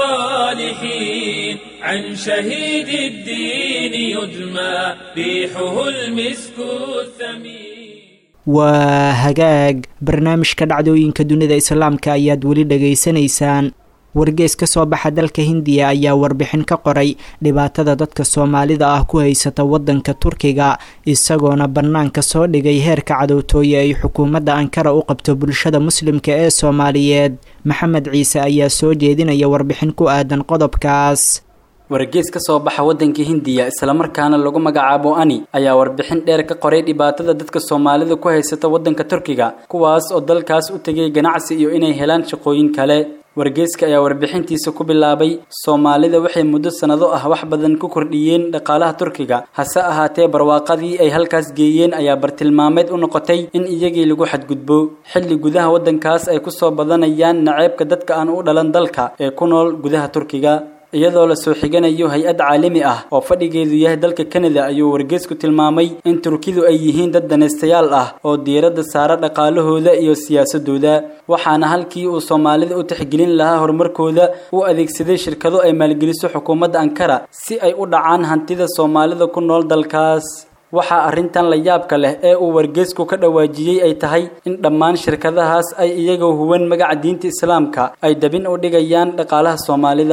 الصالحين عن شهيد الدين يدمى ريحه المسك الثمين waa hagaag barnaamijka dhacdooyinka dunida islaamka ayaad weli dhegaysanaysaan wargees ka soo baxa dalka hindiya ayaa warbixin ka qoray dhibaatada dadka soomaalida ah ku haysata waddanka turkiga isagoona bannaanka soo dhigay heerka cadowtooye ay xukuumadda ankara u qabto bulshada muslimka ee soomaaliyeed maxamed ciise ayaa soo jeedinaya warbixin ku aadan qodobkaas wargees ka soo baxa waddanka hindiya islamarkaana lagu magacaabo ani ayaa warbixin dheer ka qoray dhibaatada dadka soomaalida ku haysata waddanka turkiga kuwaas oo dalkaas u tegay ganacsi iyo inay helaan shaqooyin kale wargeeska ayaa warbixintiisa ku bilaabay soomaalida waxay muddo sannado ah wax badan ku kordhiyeen dhaqaalaha turkiga hase ahaatee barwaaqadii ay halkaas geeyeen ayaa bartilmaameed u noqotay in iyagii lagu xadgudbo xilli gudaha waddankaas ay ku soo badanayaan naceebka dadka aan u dhalan dalka ee ku nool gudaha turkiga iyadoo la soo xiganayo hay-ad caalami ah oo fadhigeedu yahay dalka kanada ayuu wargeesku tilmaamay in turkidu ay yihiin dad danaystayaal ah oo diiradda saara dhaqaalahooda iyo siyaasadooda waxaana halkii uu soomaalida u tixgelin lahaa horumarkooda u adeegsaday shirkado ay maalgeliso xukuumadda ankara si ay u dhacaan hantida soomaalida ku nool dalkaas waxaa arrintan la yaabka leh ee uu wargeesku ka dhawaajiyey ay tahay in dhammaan shirkadahaas ay iyagoo huwan magaca diinta islaamka ay dabin u dhigayaan dhaqaalaha soomaalida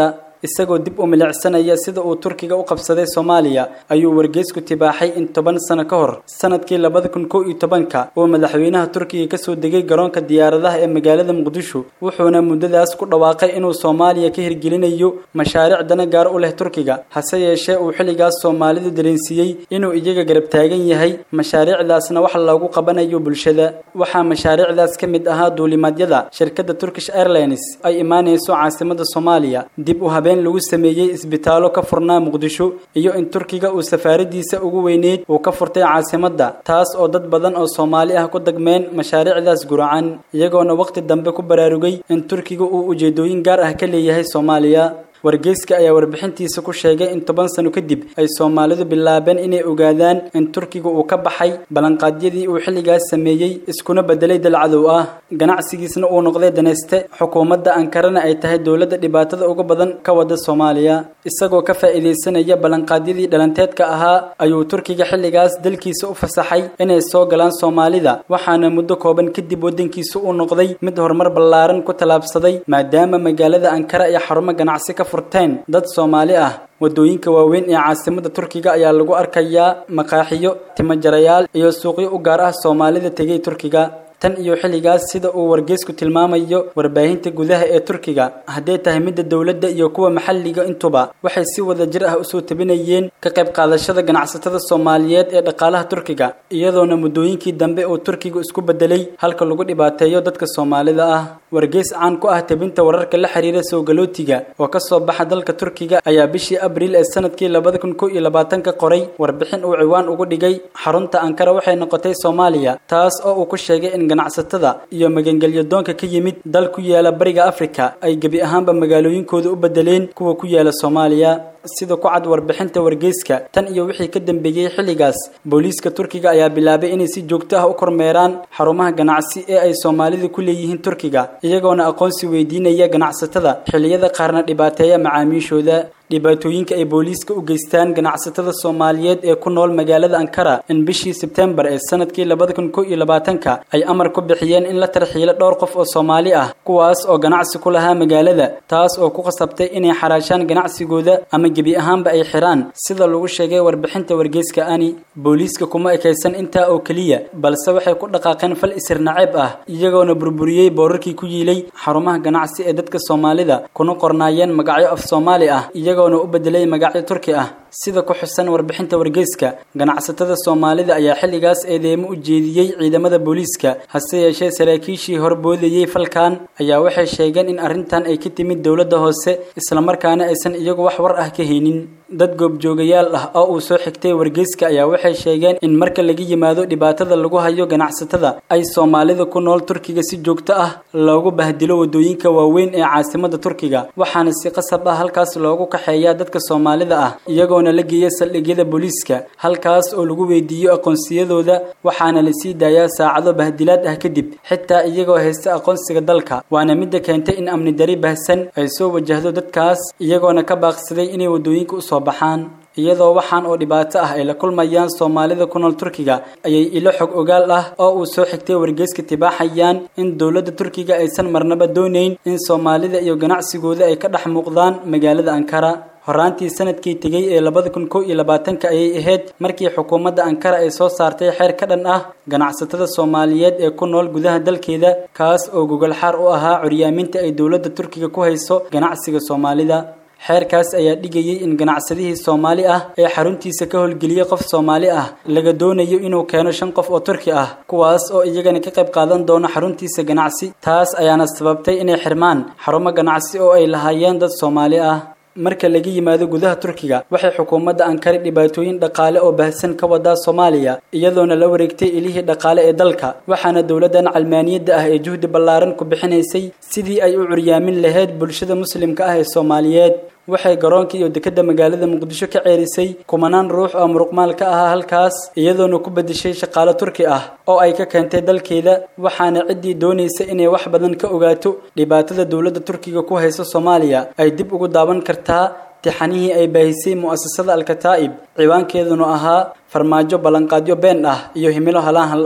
isagoo dib u milicsanaya sida uu turkiga u qabsaday soomaaliya ayuu wargeysku tibaaxay in toban sano ka hor sanadkii labada kun kow iyo tobanka uu madaxweynaha turkiga kasoo degay garoonka diyaaradaha ee magaalada muqdisho wuxuuna muddadaas ku dhawaaqay inuu soomaaliya ka hirgelinayo mashaariic dana gaar u leh turkiga hase yeeshee uu xilligaas soomaalidu dareensiiyey inuu iyaga garab taagan yahay mashaariicdaasna wax loogu qabanayo bulshada waxaa mashaariicdaas ka mid ahaa duulimaadyada shirkadda turkish airlines ay imaanayso caasimada soomaaliya dib u habeen lagu sameeyey isbitaallo ka furnaa muqdisho iyo in turkiga uu safaaradiisa ugu weyneyd uu ka furtay caasimadda taas oo dad badan oo soomaali ah ku dagmeen mashaariicdaas guracan iyagoona waqti dambe ku baraarugay in turkiga uu ujeedooyin gaar ah ka leeyahay soomaaliya wargeyska ayaa warbixintiisa ku sheegay in toban sano kadib ay soomaalidu bilaabeen inay ogaadaan in turkiga uu ka baxay ballanqaadyadii uu xilligaas sameeyey iskuna bedelay dalcadow ah ganacsigiisna uu noqday danayste xukuumadda ankarana ay tahay dowladda dhibaatada ugu badan ka wada soomaaliya isagoo ka faa'iidaysanaya ballanqaadyadii dhalanteedka ahaa ayuu turkiga xilligaas dalkiisa u fasaxay inay soo galaan soomaalida waxaana muddo kooban kadib waddankiisa uu noqday mid horumar ballaaran ku tallaabsaday maadaama magaalada ankara iyo xarumo ganacsi ka furteen dad soomaali ah wadooyinka waaweyn ee caasimada turkiga ayaa lagu arkayaa maqaaxiyo timajarayaal iyo suuqyo u gaar ah soomaalida tegay turkiga tan iyo xilligaas sida uu wargeysku tilmaamayo warbaahinta gudaha ee turkiga hadday tahay midda dowladda iyo kuwa maxalliga intuba waxay si wada jir ah usoo tabinayeen ka qayb qaadashada ganacsatada soomaaliyeed ee dhaqaalaha turkiga iyadoona muddooyinkii dambe uu turkigu isku bedelay halka lagu dhibaateeyo dadka soomaalida ah wargeys caan ku ah tabinta wararka la xiriira soogalootiga oo ka soo baxa dalka turkiga ayaa bishii abriil ee sanadkii labada kun kow iyo labaatanka qoray warbixin uu ciwaan ugu dhigay xarunta ankara waxay noqotay soomaaliya taas oo uu ku sheegay in ganacsatada iyo magangelyo doonka ka yimid dal ku yaala bariga afrika ay gebi ahaanba magaalooyinkooda u bedeleen kuwa ku yaala soomaaliya sida ku cad warbixinta wargeyska tan iyo wixii ka dambeeyey xilligaas booliiska turkiga ayaa bilaabay inay si joogto ah u kormeeraan xarumaha ganacsi ee ay soomaalidu ku leeyihiin turkiga iyagoona aqoonsi weydiinaya ganacsatada xilliyada qaarna dhibaateeya macaamiishooda dhibaatooyinka ay booliiska u geystaan ganacsatada soomaaliyeed ee ku nool magaalada ankara in bishii sebtembar ee sanadkii labada kun kow iyo labaatanka ay amar ku bixiyeen in la tarxiilo dhowr qof oo soomaali ah kuwaas oo ganacsi ku lahaa magaalada taas oo ku qasabtay inay xaraashaan ganacsigooda ama gebi ahaanba ay xiraan sida lagu sheegay warbixinta wargeyska ani booliiska kuma ekaysan intaa oo keliya balse waxay ku dhaqaaqeen fal isir naceeb ah iyagoona burburiyey boorarkii ku yiilay xarumaha ganacsi ee dadka soomaalida kuna qornaayeen magacyo af soomaali ah iyagoona u bedelay magacyo turki ah sida ku xusan warbixinta wargeyska ganacsatada soomaalida ayaa xilligaas eedeemo u jeediyey ciidamada booliiska hase yeeshee saraakiishii horboodayey falkan ayaa waxay sheegeen in arrintan ay ka timid dowladda hoose islamarkaana aysan iyagu wax war ah ka haynin dad goobjoogayaal ah oo uu soo xigtay wargeyska ayaa waxay sheegeen in marka laga yimaado dhibaatada lagu hayo ganacsatada ay soomaalida ku nool turkiga si joogto ah loogu bahdilo wadooyinka waaweyn ee caasimada turkiga waxaana si qasab ah halkaas loogu kaxeeyaa dadka soomaalida ah iyagoona la geeya saldhigyada booliiska halkaas oo lagu weydiiyo aqoonsiyadooda waxaana la sii daayaa saacado bahdilaad ah kadib xitaa iyagoo haysta aqoonsiga dalka waana midda keentay in amni dari bahsan ay soo wajahdo dadkaas iyagoona ka baaqsaday inay wadooyinka usoo baxaan iyadoo waxaan oo dhibaato ah ay la kulmayaan soomaalida ku nool turkiga ayay ilo xog ogaal ah oo uu soo xigtay wargeyska tibaaxayaan in dowladda turkiga aysan marnaba doonayn in soomaalida iyo ganacsigooda ay ka dhex muuqdaan magaalada ankara horaantii sanadkii tegey ee labada kun kow iyo labaatanka ayay ahayd markii xukuumadda ankara ay soo saartay xeer ka dhan ah ganacsatada soomaaliyeed ee ku nool gudaha dalkeeda kaas oo gogol xaar u ahaa curyaaminta ay dowladda turkiga ku hayso ganacsiga soomaalida xeerkaas ayaa dhigayay in ganacsadihii soomaali ah ee xaruntiisa ka howlgeliyey qof soomaali ah laga doonayo inuu keeno shan qof oo turki ah kuwaas oo iyagana ka qayb qaadan doono xaruntiisa ganacsi taas ayaana sababtay inay xirmaan xarumo ganacsi oo ay lahaayeen dad soomaali ah marka laga yimaado gudaha turkiga waxay xukuumadda ankara dhibaatooyin dhaqaale oo baahsan ka wadaa soomaaliya iyadoona la wareegtay ilihii dhaqaale ee dalka waxaana dowladdan calmaaniyadda ah ee juhdi ballaaran ku bixinaysay sidii ay u curyaamin lahayd bulshada muslimka ah ee soomaaliyeed waxay garoonka iyo dekedda magaalada muqdisho ka ceerisay kumanaan ruux oo muruqmaal ka ahaa halkaas iyadoona ku bedeshay shaqaale turki ah oo ay ka keentay dalkeeda waxaana ciddii doonaysa inay wax badan ka ogaato dhibaatada dowladda turkiga ku hayso soomaaliya ay dib ugu daawan kartaa tixanihii ay baahisay mu'asasada alkataa'ib ciwaankeeduna ahaa farmaajo ballanqaadyo been ah iyo himilo halaanhal ah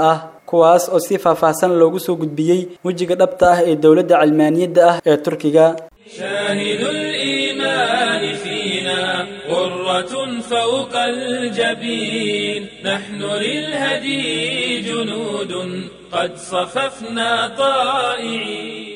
kuwaas oo si faahfaahsan loogu soo gudbiyey wejiga dhabta ah ee dowladda calmaaniyadda ah ee turkiga شاهد الإيمان فينا غرة فوق الجبين نحن للهدي جنود قد صففنا طائعين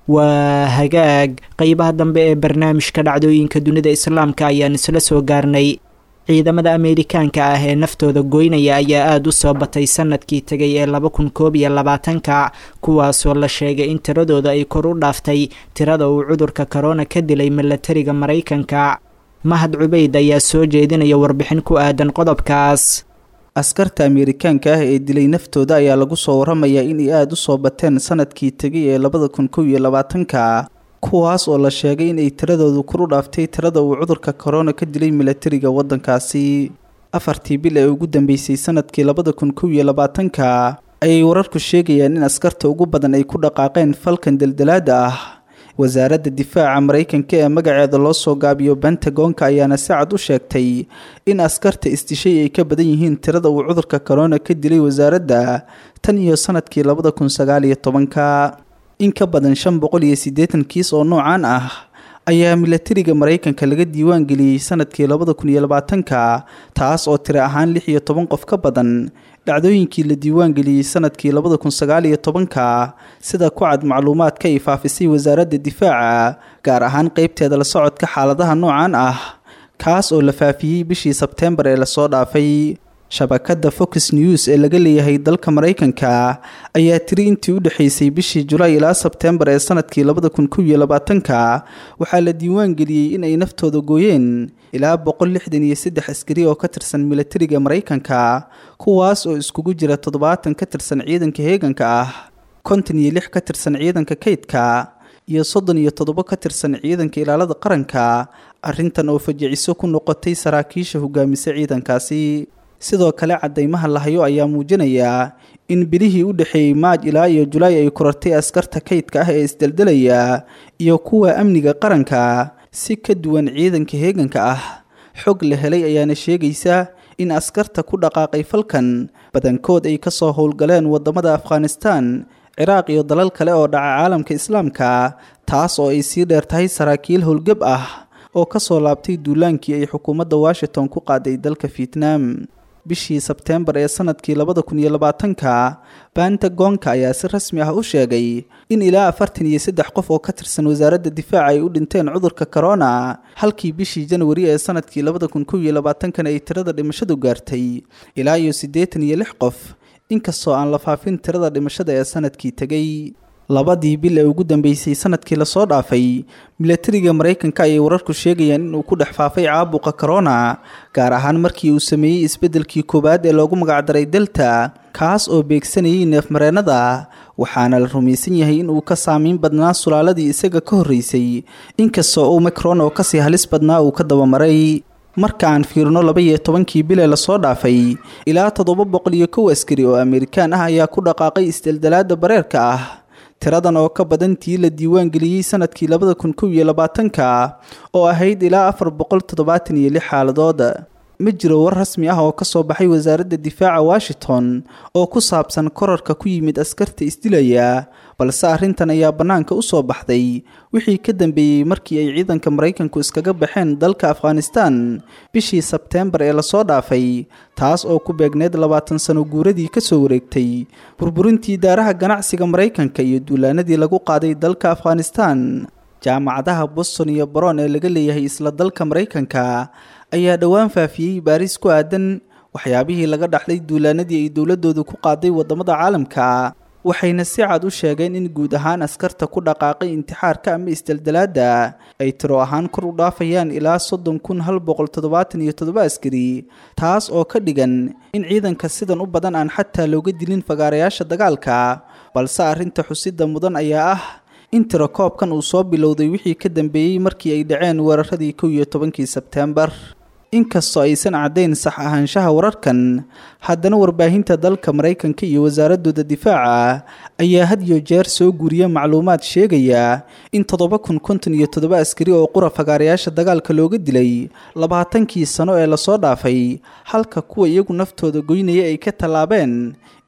waa hagaag qeybaha dambe ee barnaamijka dhacdooyinka dunida islaamka ayaan isla soo gaarnay ciidamada ameerikaanka ah ee naftooda goynaya ayaa aada u soo batay sanadkii tegay ee laba kun koob iyo labaatanka kuwaasoo la sheegay in tiradooda ay kor u dhaaftay tirada uu cudurka korona ka dilay milatariga maraykanka mahad cubeyd ayaa soo jeedinaya warbixin ku aadan qodobkaas askarta ameerikaanka ah ee dilay naftooda ayaa lagu soo waramayaa inay aada u soo bateen sanadkii tegay ee labada kun kow iyo labaatanka kuwaas oo la sheegay inay tiradoodu kor u dhaaftay tirada uu cudurka korona ka dilay milatariga waddankaasi afartii bil ee ugu dambeysay sanadkii labada kun kow iyo labaatanka ayay wararku sheegayaan in askarta ugu badan ay ku dhaqaaqeen falkan deldelaada ah wasaaradda difaaca maraykanka ee magaceeda loo soo gaabiyo bentagonka ayaana si cad u sheegtay in askarta isdishay ay ka badan yihiin tirada uu cudurka korona ka dilay wasaaradda tan iyo sanadkii labada kun sagaal iyo tobanka in ka badan shan boqol iyo siddeetan kiis oo noocan ah ayaa milatariga maraykanka laga diiwaan geliyey sanadkii labada kun iyo labaatanka taas oo tiro ahaan lix iyo toban qof ka badan dhacdooyinkii la diiwaan geliyey sanadkii labada kun sagaal iyo tobanka sida ku cad macluumaadka ay faafisay wasaaradda difaaca gaar ahaan qeybteeda la socodka xaaladaha noocan ah kaas oo la faafiyey bishii sebteembar ee lasoo dhaafay shabakadda fox news ee laga leeyahay dalka maraykanka ayaa tiri intii u dhexaysay bishii julaay ilaa sebteembar ee sanadkii labada kun kow iyo labaatanka waxaa la diiwaan geliyey in ay naftooda gooyeen ilaa boqol lixdan iyo saddex askari oo ka tirsan milatariga maraykanka kuwaas oo iskugu jira toddobaatan ka tirsan ciidanka heeganka ah konton iyo lix ka tirsan ciidanka kaydka iyo soddon iyo toddobo ka tirsan ciidanka ilaalada qaranka arrintan oo fajiciso ku noqotay saraakiisha hogaamisa ciidankaasi sidoo kale cadeymaha lahayo ayaa muujinaya in bilihii u dhexeeyey maaj ilaa iyo julaay ay korartay askarta kaydka ah ee isdeldelaya iyo kuwa amniga qaranka si ka duwan ciidanka heeganka ah xog la helay ayaana sheegaysa in askarta ku dhaqaaqay falkan badankood ay kasoo howlgaleen wadamada afghanistan ciraaq iyo dalal kale oo dhaca caalamka islaamka taas oo ay sii dheer tahay saraakiil howlgab ah oo kasoo laabtay duulaankii ay xukuumadda washington ku qaaday dalka vietnam bishii sebteembar ee sanadkii labada kun iyo labaatanka bentagonka ayaa si rasmi ah u sheegay in ilaa afartan iyo saddex qof oo ka tirsan wasaaradda difaaca ay u dhinteen cudurka corona halkii bishii janwari ee sanadkii labada kun kow iyo labaatankan ay tirada dhimashadu gaartay ilaa iyo siddeetan iyo lix qof inkastoo aan la faafin tirada dhimashada ee sanadkii tegay labadii bil ee ugu dambeysay sanadkii lasoo dhaafay milatariga maraykanka ayay wararku sheegayaan inuu ku dhex faafay caabuqa corona gaar ahaan markii uu sameeyey isbeddelkii koowaad ee loogu magacdaray delta kaas oo beegsanayay neefmareennada waxaana la rumaysan yahay inuu ka saameyn badnaa sulaaladii isaga ka horreysay inkastoo omicron oo kasii halis badnaa uu ka dabamaray marka aan fiirno laba iyo tobankii bilee lasoo dhaafay ilaa toddoba boqol iyo kow askari oo amerikaan ah ayaa ku dhaqaaqay isdeldelaada bareerka ah tiradan oo ka badan tii la diiwaan geliyey sanadkii labada kun kow iyo labaatanka oo ahayd ilaa afar boqol toddobaatan iyo lix xaaladood ma jiro war rasmi ah oo kasoo baxay wasaaradda difaaca washington oo ku saabsan korarka ku yimid askarta isdilaya balse arrintan ayaa bannaanka u soo baxday wixii ka dambeeyey markii ay ciidanka maraykanku iskaga baxeen dalka afghanistan bishii sebteembar ee lasoo dhaafay taas oo ku beegneed labaatan sano guuradii kasoo wareegtay burburintii daaraha ganacsiga maraykanka iyo duulaanadii lagu qaaday dalka afghanistan jaamacadaha boston iyo baron ee laga leeyahay isla dalka maraykanka ayaa dhowaan faafiyey baaris ku aadan waxyaabihii laga dhaxlay duulaanadii ay dowladoodu ku qaaday wadamada caalamka waxayna si cad u sheegeen in guud ahaan askarta ku dhaqaaqay intixaarka ama isdeldelaada ay tiro ahaan kor u dhaafayaan ilaa soddon kun hal boqol toddobaatan iyo toddoba askari taas oo ka dhigan in ciidanka sidan u badan aan xataa looga dilin fagaarayaasha dagaalka balse arrinta xusida mudan ayaa ah in tiro koobkan uu soo bilowday wixii ka dambeeyey markii ay dhaceen weeraradii kow iyo tobankii sebteembar inkastoo aysan caddayn sax ahaanshaha wararkan haddana warbaahinta dalka maraykanka iyo wasaaradooda difaaca ayaa had iyo jeer soo guuriya macluumaad sheegaya in toddoba kun konton iyo toddoba askari oo qura fagaarayaasha dagaalka looga dilay labaatankii sano ee lasoo dhaafay halka kuwa iyagu naftooda goynaya ay ka tallaabeen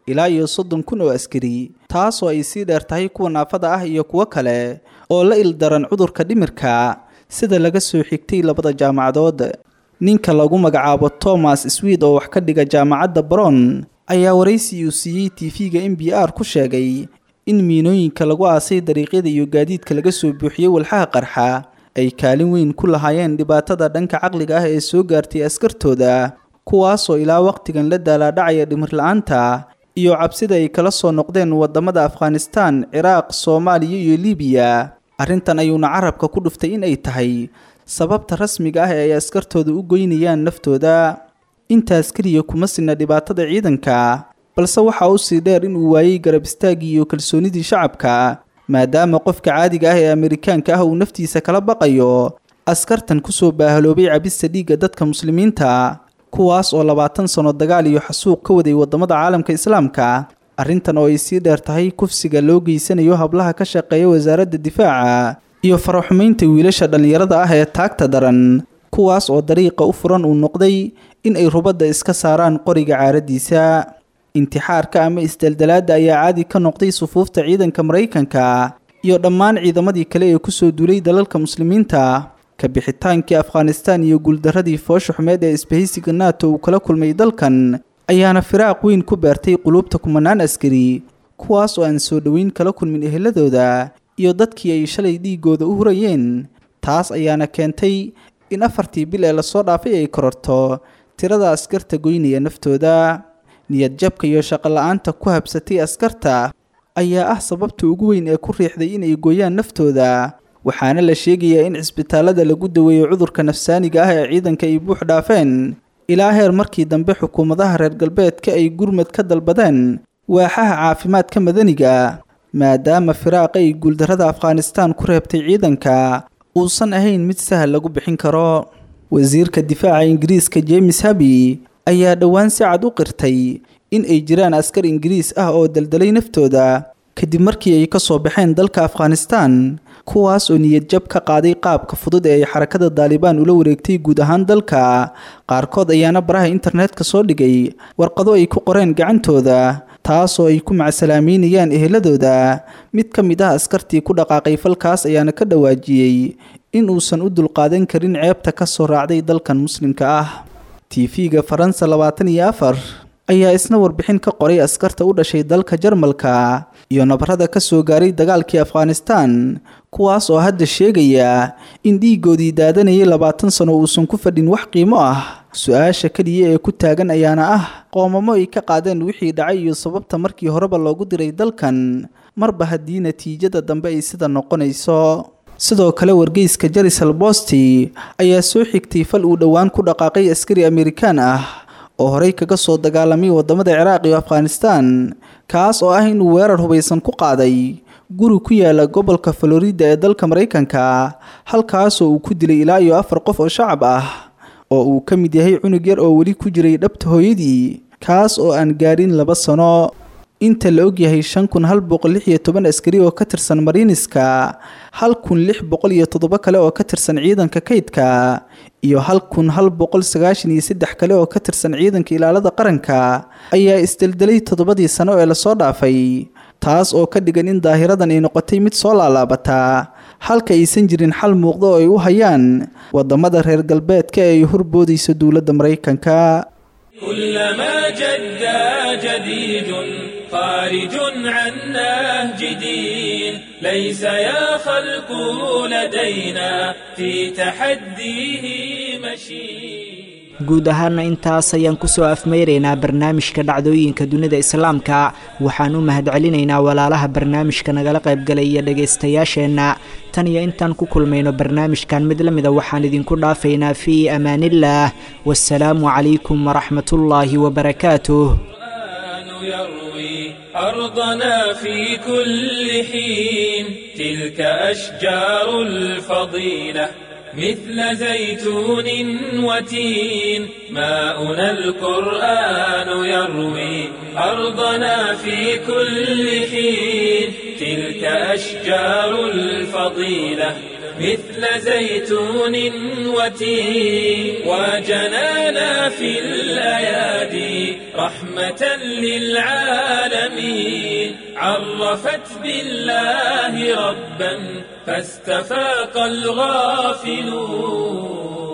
ilaa iyo soddon kun oo askari taasoo ay sii dheer tahay kuwa naafada ah iyo kuwo kale oo la ildaran cudurka dhimirka sida laga soo xigtay labada jaamacadood ninka lagu magacaabo thomas swid oo wax ka dhiga jaamacadda baron ayaa waraysi uu siiyey tv-ga m b r ku sheegay in miinooyinka lagu aasay dariiqyada iyo gaadiidka laga soo buuxiyey walxaha qarxa ay kaalin weyn ku lahaayeen dhibaatada dhanka caqliga ah ee soo gaartay askartooda kuwaasoo ilaa wakhtigan la daalaadhacaya dhimir la-aanta iyo cabsida ay kala soo noqdeen wadamada afghanistan ciraaq soomaaliya iyo libiya arrintan ayuuna carabka ku dhuftay in ay tahay sababta rasmiga ah ee ay askartooda u goynayaan naftooda intaas keliya kuma sinna dhibaatada ciidanka balse waxaa u sii dheer inuu waayey garab istaaggii iyo kalsoonidii shacabka maadaama qofka caadiga ah ee amerikaanka ah uu naftiisa kala baqayo askartan kusoo baahaloobay cabista dhiigga dadka muslimiinta kuwaas oo labaatan sano dagaal iyo xasuuq ka waday wadamada caalamka islaamka arrintan oo ay sii dheer tahay kufsiga loo geysanayo hablaha ka shaqeeya wasaaradda difaaca iyo faraxumaynta wiilasha dhallinyarada ah ee taagta daran kuwaas oo dariiqa u furan uu noqday in ay rubadda iska saaraan qoriga caaradiisa intixaarka ama isdeldalaadda ayaa caadi ka noqday sufuufta ciidanka maraykanka iyo dhammaan ciidamadii kale ee kusoo duulay dalalka muslimiinta ka bixitaankii afghanistan iyo guuldaradii foosha xumeed ee isbahaysiga nato uu kala kulmay dalkan ayaana firaaq weyn ku beertay quluubta kumanaan askari kuwaas oo aan soo dhoweyn kala kulmin eheladooda iyo dadkii ay shalay dhiigooda u hurayeen taas ayaana keentay in afartii bil ee lasoo dhaafay ay kororto tirada askarta goynaya naftooda niyad jabka iyo shaqo la-aanta ku habsatay askarta ayaa ah sababta ugu weyn ee ku riixday inay gooyaan naftooda waxaana la sheegayaa in cisbitaalada lagu daweeyo cudurka nafsaaniga ah ee ciidanka ay buux dhaafeen ilaa heer markii dambe xukuumadaha reer galbeedka ay gurmad ka dalbadeen waaxaha caafimaadka madaniga maadaama firaaqa ay guuldarrada afghanistan ku reebtay ciidanka uusan ahayn mid sahal lagu bixin karo wasiirka difaaca ingiriiska james habi ayaa dhowaan si cad u qirtay in ay jiraan askar ingiriis ah oo daldalay naftooda kadib markii ay ka soo baxeen dalka afghanistan kuwaas oo niyad jab ka qaaday qaabka fudud ee ay xarakada daalibaan ula wareegtay guud ahaan dalka qaarkood ayaana baraha internetka soo dhigay warqado ay ku qoreen gacantooda taasoo ay ku macsalaameynayaan eheladooda mid ka mid ah askartii ku dhaqaaqay falkaas ayaana ka dhawaajiyey in uusan u dulqaadan karin ceebta ka soo raacday dalkan muslimka ah tv-ga faransa labaatan iyo afar ayaa isna warbixin ka qoray askarta u dhashay dalka jarmalka iyo nabarada ka soo gaaray dagaalkii afghanistan kuwaas oo hadda sheegaya in dhiigoodii daadanayay labaatan sano uusan ku fadhin wax qiimo ah su-aasha keliya ee ku taagan ayaana ah qoomamo ay ka qaadeen wixii dhacay iyo sababta markii horeba loogu diray dalkan marba haddii natiijada dambe ay sida noqonayso sidoo kale wargeyska jerisal bosti ayaa soo xigtay fal uu dhowaan ku dhaqaaqay askari amerikaan ah oo horey kaga soo dagaalamay wadamada ciraaq iyo afghanistan kaas oo ah inuu weerar hubaysan ku qaaday guri ku yaala gobolka florida ee dalka maraykanka halkaasoo uu ku dilay ilaa iyo afar qof oo shacab ah oo uu ka mid yahay cunug yar oo weli ku jiray dhabta hooyadii kaas oo aan gaadhin laba sano inta la ogyahay shan kun hal boqol lix iyo toban askari oo ka tirsan mariiniska hal kun lix boqol iyo toddoba kale oo ka tirsan ciidanka kaydka iyo hal kun hal boqol sagaashan iyo saddex kale oo ka tirsan ciidanka ilaalada qaranka ayaa isdeldelay toddobadii sano ee lasoo dhaafay taas oo ka dhigan in daahiradan ay noqotay mid soo laalaabataa halka aysan jirin xal muuqda oo ay u hayaan wadamada reer galbeedka ee ay horboodayso dowladda maraykanka كلما جد جديد خارج عن نهج دين ليس يا خلق لدينا في تحديه مشين guud ahaana intaas ayaan kusoo afmeyraynaa barnaamijka dhacdooyinka dunida islaamka waxaan u mahadcelinaynaa walaalaha barnaamijka nagala qaybgalaya dhegaystayaasheenna tan iyo intaan ku kulmayno barnaamijkan mid la mida waxaan idinku dhaafaynaa fii amaaniillaah wasalaamu calaykum waraxmatullaahi wabarakaatuh يروي أرضنا في كل حين تلك أشجار الفضيلة مثل زيتون وتين ماؤنا القرآن يروي أرضنا في كل حين تلك أشجار الفضيلة مثل زيتون وتين وجنانا في الأيادي رحمة للعالمين عرفت بالله ربا فاستفاق الغافلون